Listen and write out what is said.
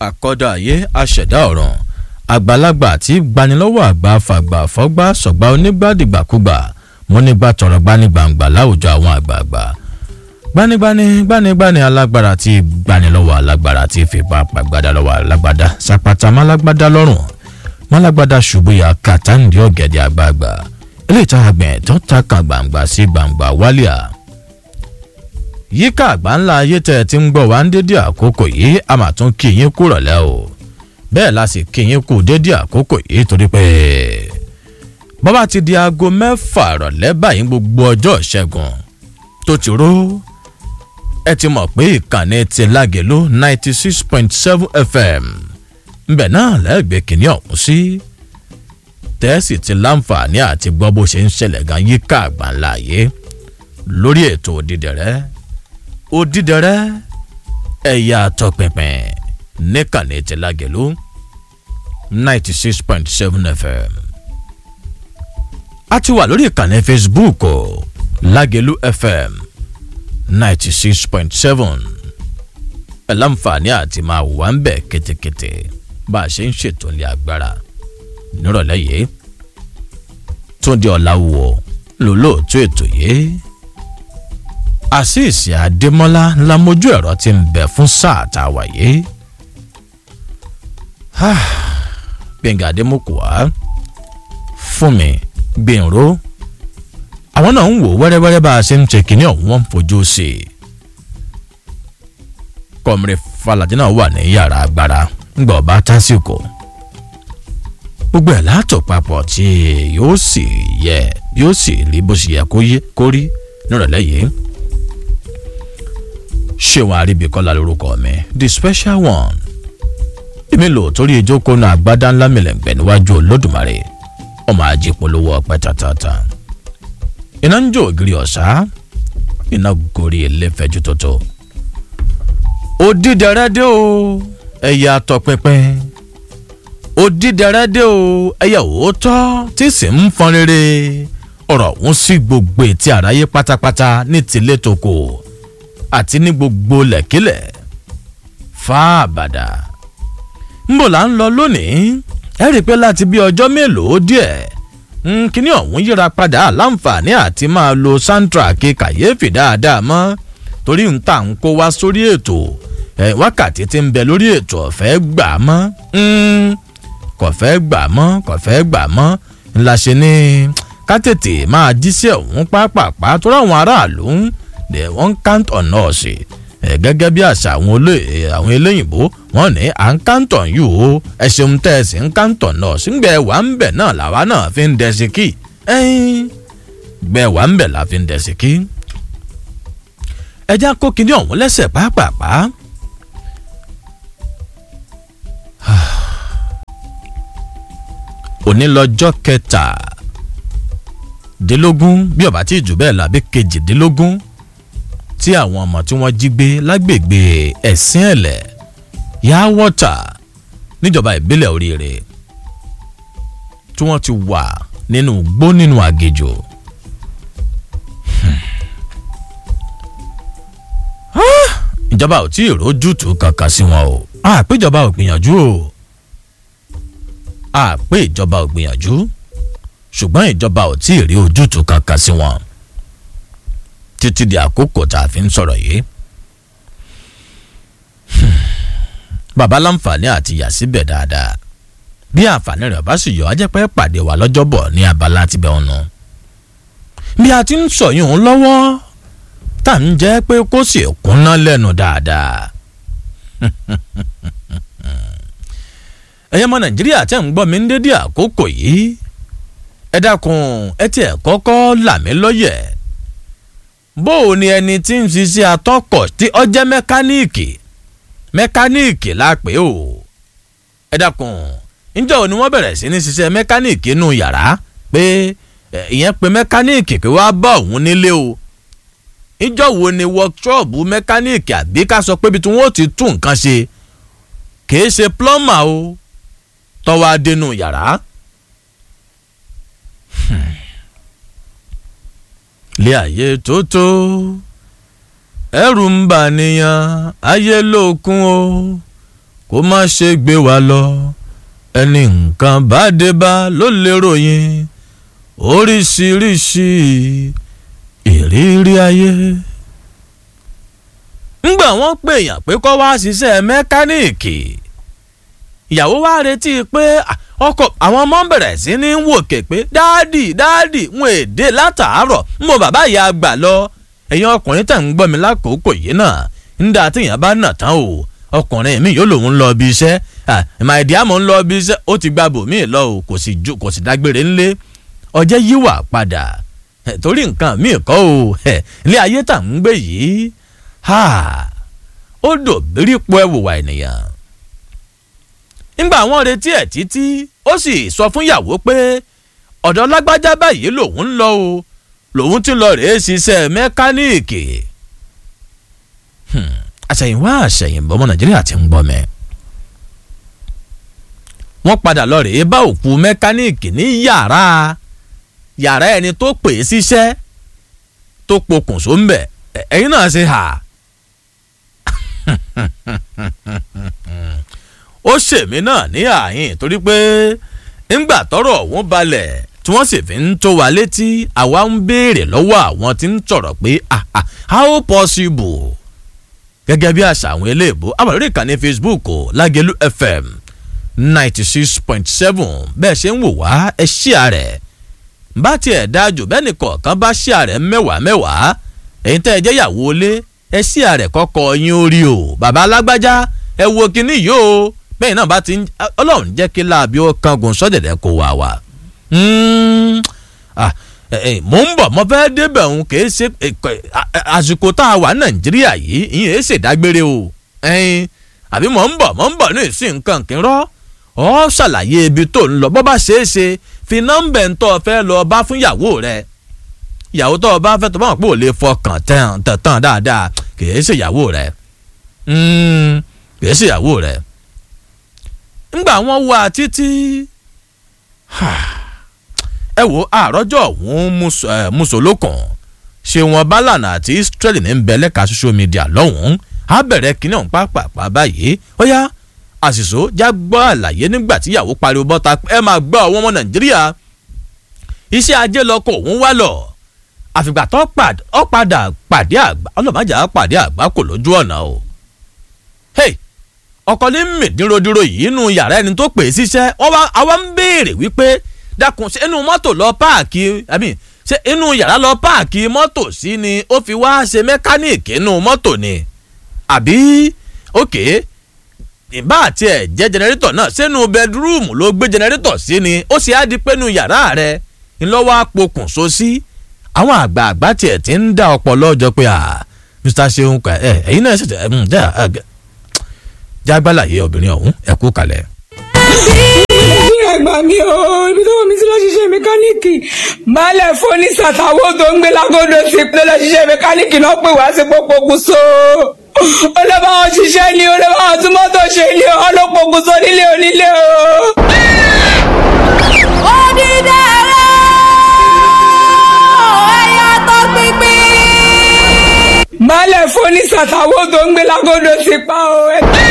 àkọ́dọ̀ ayé aṣẹ̀dá ọ̀ràn àgbàlagbà tí gbanilọ́wọ́ àgbà fàgbà fọ́gbà sọ̀gbà onígbàdìgbàkúgbà múnígbà tọrọ gbanigbàǹgbà láwùjọ àwọn àgbààgbà gbanigbani gbanigbani alágbára tí gbanilọ́wọ́ alágbára tí fipá pàgbádá lọ́wọ́ alágbádá sàpàtà málágbádá lọ́rùn málágbádá ṣubú ya kàtàǹdì ọ̀gẹ̀dẹ̀ àgbààgbà eléyìí tá a gbẹ̀ tó ta kan gbàǹgbà sí gbàǹgbà wálíà yíká àgbà ńlá ayé tẹ́ ẹ ti ń gbọ́ wá ń dédé àkókò yìí a máa tún kí yín kú rọ̀lẹ́ o bẹ́ẹ̀ la sì kí yín kú dédé àkókò yìí torí pé bọ́bá ti di aago mẹ́fà rọ̀lẹ́ báyìí gbogbo ọjọ́ ìṣẹ́gun tó ti ró ẹ ti mọ̀ pé ìkànnì ti lágẹ̀lú ninety six point seven fm ńbẹ̀ náà lẹ́gbẹ̀ẹ́ kìíní ọ̀hún sí tẹ́sì ti láǹfààní àti gbọ́ bó ṣe ń ṣẹlẹ̀ gan yíká àgbà ńlá ayé lórí ètò òdìdẹ̀rẹ́ òdìdẹrẹ ẹ̀yà àtọ̀pẹ̀pẹ̀ níkànnì ti lágẹ̀lú ninety six point seven fm. a ti wà lórí ìkànnì facebook lágẹ̀lú fm ninety six point seven ẹ̀ láǹfààní àti máa wà ń bẹ̀ kétékété bá a ṣe ń ṣètò ilé agbára nírọ̀lẹ́ yìí túndé ọ̀làwọ̀ lólóòtú ètò yìí àṣìṣe àdèmọ́lá ńlá mojú ẹ̀rọ ti ń bẹ̀ fún sáà tá a wà yìí. gbẹ̀ngà àdèmọ́kùwá fún mi gbẹ̀ǹró àwọn náà ń wò wẹ́rẹ́wẹ́rẹ́ bá a ṣe ń ṣe kínní ọ̀hún wọn fojú sí i. kọ́mìrì falajẹ́ náà wà ní yàrá agbára ńgbà ọba tásìkò gbogbo ẹ̀ látọ̀ papọ̀ tí yóò sì yẹ yóò sì rí bó ṣe yẹ kó rí nírọ̀lẹ́ yìí ṣéwọn àríbíkọ́lá lórúkọ mi the special one èmi lò torí ìjókòó náà àgbádá ńlá mìlẹ̀ǹgbẹ̀ níwájú olódùmarè ọmọ ajé polówó ọpẹ tàtàtà iná ń jó ògiri ọ̀sá iná gorí ẹlẹ́fẹ̀jú tótó òdìdẹrẹ́ dé o ẹ̀yà àtọ̀pinpin òdìdẹrẹ́ dé o ẹ̀yà òótọ́ tí sì ń fọn rere ọ̀rọ̀ òun sí gbogbo etí àráyé pátápátá ní tìlẹ̀ tó kò àti ní gbogbo lẹ̀kílẹ̀ fáàbàdà ńbò là ń lọ lónìí ẹ rí i pé láti bí ọjọ́ mélòó díẹ̀ kíní ọ̀hún yíra padà láǹfààní àti máa lo soundtrack kàyéfì dáadáa mọ́ torí ń tà ń kó wá sórí ètò wákàtí tí ń bẹ lórí ètò ọ̀fẹ́ gbà mọ́ kò fẹ́ gbà mọ́ kò fẹ́ gbà mọ́ ńlá ṣe ní ká tètè máa jíṣẹ́ ọ̀hún pápápá tó ráwọn aráàlú ń they won count on us gẹ́gẹ́ bí àṣà àwọn eléyìnbó wọ́n ní à ń count on you o ẹ ṣeun tẹ́ ẹ sì ń count on us ńgbẹ́ wà ń bẹ̀ náà làwa náà fi ń dẹ̀sí kí gbẹ́ wà ń bẹ̀ la fi ń dẹ̀sí kí. ẹja kó kinní ọ̀hún lẹ́sẹ̀ pàápàá. òní lọ́jọ́ kẹtàdínlógún bí ọ̀bá tí jù bẹ́ẹ̀ làbí kejìdínlógún tí àwọn ọmọ tí wọ́n jí gbé lágbègbè ẹ̀sìn ẹ̀lẹ̀ yá wọ́tà níjọba ìbílẹ̀ oríire tí wọ́n ti wà nínú gbó nínú àgèjò. ìjọba ò tí ì rójútùú kankan sí wọn o àpé ìjọba ò gbìyànjú o àpé ìjọba ò gbìyànjú ṣùgbọ́n ìjọba ò tí ì rí ojútùú kankan sí wọn títí di àkókò tá a fi ń sọ̀rọ̀ yìí. bàbá láǹfààní àti yà síbẹ̀ dáadáa bí àǹfààní rẹ̀ bá sì yọ ajẹ́pẹ́ pàdé wa lọ́jọ́bọ̀ ní abala tibẹ̀ ọ̀nà. bí a ti ń sọ yìí ń lọ́wọ́ tá à ń jẹ́ pé kó sì kúnná lẹ́nu dáadáa. ẹ̀yẹ́ mọ nàìjíríà tẹ́ ń gbọ́ mi ń dédé àkókò yìí ẹ dákun ẹ tiẹ̀ kọ́kọ́ là mí lọ́yẹ̀ bó o ní ẹni tí ń ṣiṣẹ́ atọ́kọ̀ tí ọ jẹ́ mẹkáníìkì mẹkáníìkì la pè ó ẹ dákun níjọ́ wo ni wọ́n bẹ̀rẹ̀ sí ní ṣiṣẹ́ mẹkáníìkì inú yàrá pé ìyẹn pé mẹkáníìkì pé wàá bá òun nílé o níjọ́ wo ni wọ́kṣọ́ọ̀bù mẹkáníìkì àbí ká sọ pé ibi tí wọ́n ti tún nǹkan ṣe kìí ṣe plọ́mà o tọ́wọ́ adénú yàrá. lé ayé tó tó ẹrù ń bà níyàn ayé lókun o kó má ṣe gbé wa lọ ẹni nǹkan bá dé bá ló lè ròyìn oríṣiríṣi ìrírí ayé. ńgbà wọ́n pè èèyàn pé kó wá ṣiṣẹ́ mẹkáníìkì ìyàwó wa retí pé ọkọ àwọn ọmọ ń bẹ̀rẹ̀ sí ní wòkè pé dáàdì dáàdì wọn èdè látàárọ̀ mo bàbá ìyá àgbà lọ ẹ̀yin ọkùnrin tẹ̀ ń gbọ́ mi lákòókò yìí náà ń dá téèyàn bá nà tán o ọkùnrin mi yóò lòun lọ bí iṣẹ́ màìdí àmọ́ ń lọ bí iṣẹ́ ó ti gba bòmíì lọ o kò sì ju kò sì dágbére ńlé ọjẹ́ yíwà padà torí nǹkan míì kọ́ o ilé ayé tà ń gbé yìí ó dòbírí po ẹ̀wùwà ènìyàn nígbà wọn retí ẹ̀ títí ó sì sọ fún ìyàwó pé ọ̀dọ̀ lágbájá báyìí lòun ń lọ o lòun ti lọ rèé ṣiṣẹ́ mẹkáníìkì àṣẹ̀yìnwá àṣẹ̀yìnbọ̀ ọmọ nàìjíríà ti ń gbọ́ mẹ́. wọ́n padà lọ rèé bá òkú mẹkáníìkì ní yàrá yàrá ẹni tó pè é síṣẹ́ tó pokùnso ń bẹ̀ ẹ̀yin náà ṣe hà. ó ṣèmí náà ní àyìn torí pé ńgbà tọ́rọ̀ ọ̀hún balẹ̀ tí wọ́n sì fi ń tó wa létí àwa ń béèrè lọ́wọ́ àwọn tí ń sọ̀rọ̀ pé how possible gẹ́gẹ́ bí àṣà àwọn eléèbó àbàlórí ìkànnì facebook lágẹ̀lú fm ninety six point seven bẹ́ẹ̀ ṣe ń wò wá ẹ ṣíà rẹ̀ bá tiẹ̀ dájú bẹ́ẹ̀ nìkọ̀ọ̀kan bá ṣíà rẹ̀ mẹ́wàá mẹ́wàá èyí tẹ́ ẹ jẹ́ ìyàwó ilé ẹ ṣíà rẹ̀ kọ́kọ́ yín orí o bàbá alágbájá ẹ wo kinní yìí o bẹ́ẹ̀ náà bá ti ń ọlọ́run jẹ́ kí láàbí ó kangun sọ́dẹ̀dẹ̀ kó wà wá. mo ń bọ̀ mo fẹ́ débẹ̀ òun kì í ṣe àsìkò tá a wà nàìjíríà yìí ìyẹn èé ṣèdágbére o àbí mo ń bọ̀ mo ń bọ̀ ní ìsìn nǹkan kí n rọ́ ọ ṣàlàyé ibi tó ń lọ bó bá ṣeé ṣe fi nọ́mbà ń tọ́ fẹ́ lọ bá fún ìyàwó rẹ ìyàwó tó o bá fẹ́ tó bá wọn pé ò lè fọkàn tán tán dáadáa kì í ṣe ìyàwó rẹ kì í ṣe ìyàwó rẹ ńgbà wọn wá títí ẹ wo àròjọ òun mùsùlùkùn ṣé wọn bálànà àti israeli ní bẹ lẹ́ka social media lọ́hùn-ún á bẹ̀rẹ̀ kínní ọ̀hún pàápàá báyìí ó yá àṣìṣó já gbọ́ àlàyé nígbà tí ìyàwó pariwo bọ́ta ẹ máa gbọ́ àwọn ọmọ nàìjíríà iṣẹ́ ajé lọkọ̀ òun wá lọ àfìgbà tó padà pàdé àgbà ọlọ́màjà pàdé àgbà kò lójú ọ̀nà o. hey ọkọ ní mìdínrodúró yìí nínú yàrá ẹni tó pè é síṣẹ́ wọ́n wá àwa ń béèrè wípé dákun ṣé inú mọ́tò lọ páàkì àmì ṣé inú yàrá lọ páàkì mọ́tò sí ni ó fi wá ṣe mẹkáníìkì inú mọ́tò ni àbí òkè ìbá àti ẹ̀ jẹ́ jẹnẹrétọ̀ náà sínú bẹdúrúùmù ló gbé jẹnẹrétọ̀ sí ni ó sì á di pé inú yàrá rẹ ńlọ́wọ́ àpokùnso sí àwọn àgbààgbà tiẹ̀ ti ń dá ọpọlọ jọ pé mr seun ẹ ẹ̀yin náà ṣètò ẹ̀ ń dá jágbálàyé obìnrin ọ̀hún ẹ kú kalẹ̀. ẹgbà mi o ibi tó wọ́n mi sí lọ ṣiṣẹ́ mẹkáníìkì baálẹ̀ fóní sàtàwọ́ tó ń gbé lágọ́dọ̀ sí pé lọ ṣiṣẹ́ mẹkáníìkì náà pè wá sí pópókun so ó lọ bá wọn ṣiṣẹ́ ni ó lọ bá wọn tún mọ́tò ṣe ni ó lọ pokùn so nílé onílé o. Odidere ẹ̀yà tó pínpín. baálẹ̀ fóní sàtàwọ́ tó ń gbé lágọ́dọ̀ sí pa o.